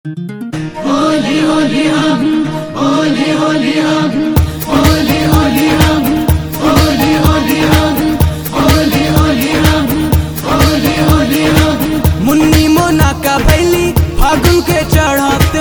मुन्नी मोना का बैली फागुन के चढ़ाते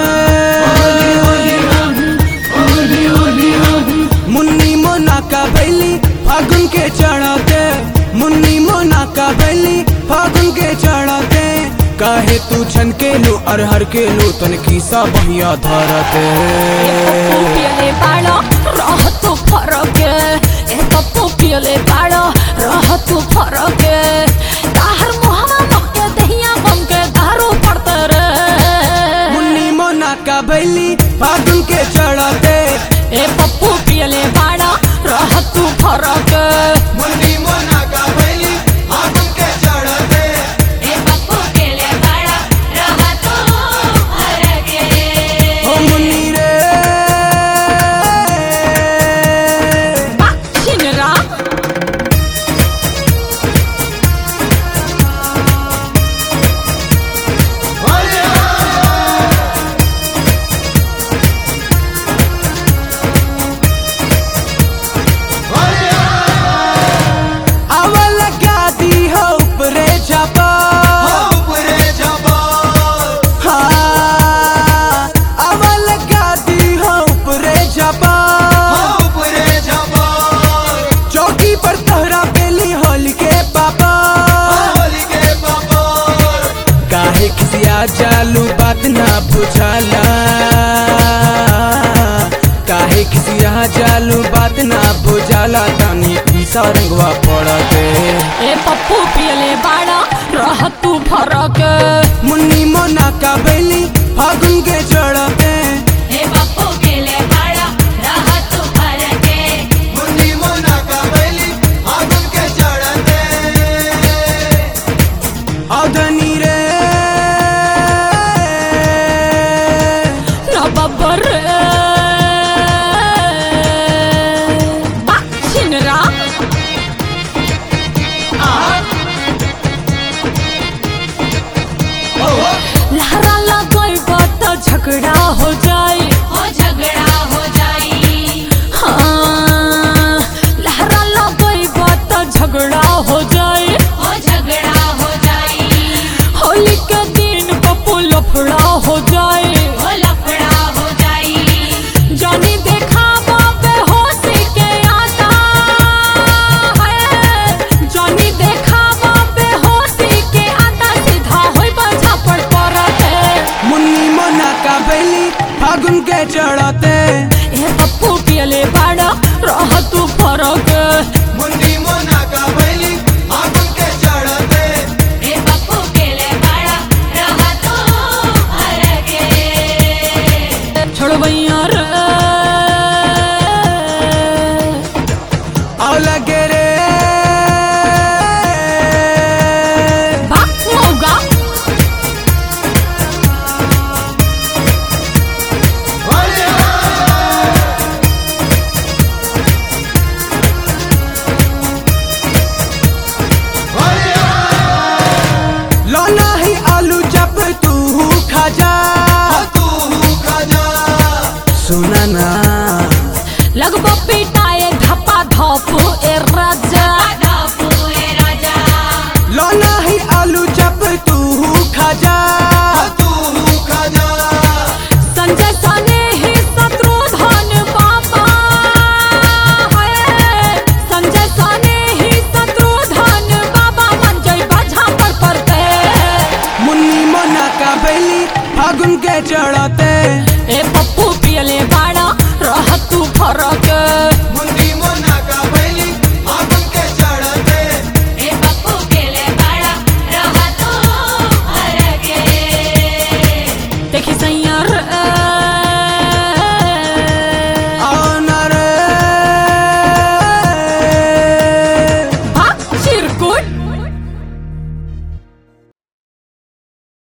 मुन्नी मोना का बैली फागुन के चढ़ाते मुन्नी मोना का बैली फागुन के चढ़ाते काहे तू छन के लो अरहर के लो तन खीसा बहिया धरते पियले बाळो रहतो फरक ए कप्पो पियले बाळो रहतो फरक ताहर मोहमा मक्के दहिया बमके दारू पड़ते रे मुन्नी मोना का बैली फागुन के चढ़ाते ए पप्पू पियले बाळो रहतो फरक मुन्नी मोना का बैली फागुन के चढ़ाते ए पप्पू पियले बाळो रहतो फरक ओ मुन्नी रे बाक्षिनरा अवल गादी हो ऊपरे छपा हाँ, अवल गादी हो ऊपरे छपा चौकी पर तोहरा पेली होली के पापा काहे खिसिया चालू बात ना बुझाला काहे खिसिया चालू बात ना बुझाला तानी पीसा रंगवा पड़ते ए पप्पू पियले बाळो रहतो फरक मुन्नी मोना का बैली फागुन के चढ़ते हे बापू गेले बाळा राहतो फरके मुन्नी मोना का बैली फागुन के चढ़ते अधनी रे न बब्बर बाक्षिनरा लहरा लगई बात झगड़ा हो जाए हो झगड़ा हो जाई हाँ लहरा लगई बात झगड़ा हो जाए हो झगड़ा हो जाई होली के दिन पप्पू लफड़ा हो जाए हो लफड़ा हो जाई जानी देखा बाबे होशी के आता है जानी देखा बाबे होशी के आता सीधा होई बजा पर परते मुन्नी मोना का बैली फागुन के चढ़ते ए पप्पू पियले बाड़ा रह तू फरक मुन्नी मोना का बैली फागुन के चढ़ते हे पप्पू केले बाळा रहा तो फरके छोड़बैया रे आओ लगे रे बाप मौगा लौना ही आलू जब तू खा जा तू खा जा सुना ना लगबो पिटाए धपा धप ए राजा धापू ए राजा लौना ही आलू जब तू खा जा तू खा जा संजय सने ही शत्रुधन बाबा है संजय सने ही शत्रुधन बाबा मन जय बजा पर परते मुन्नी मोना का बैली फागुन के चढ़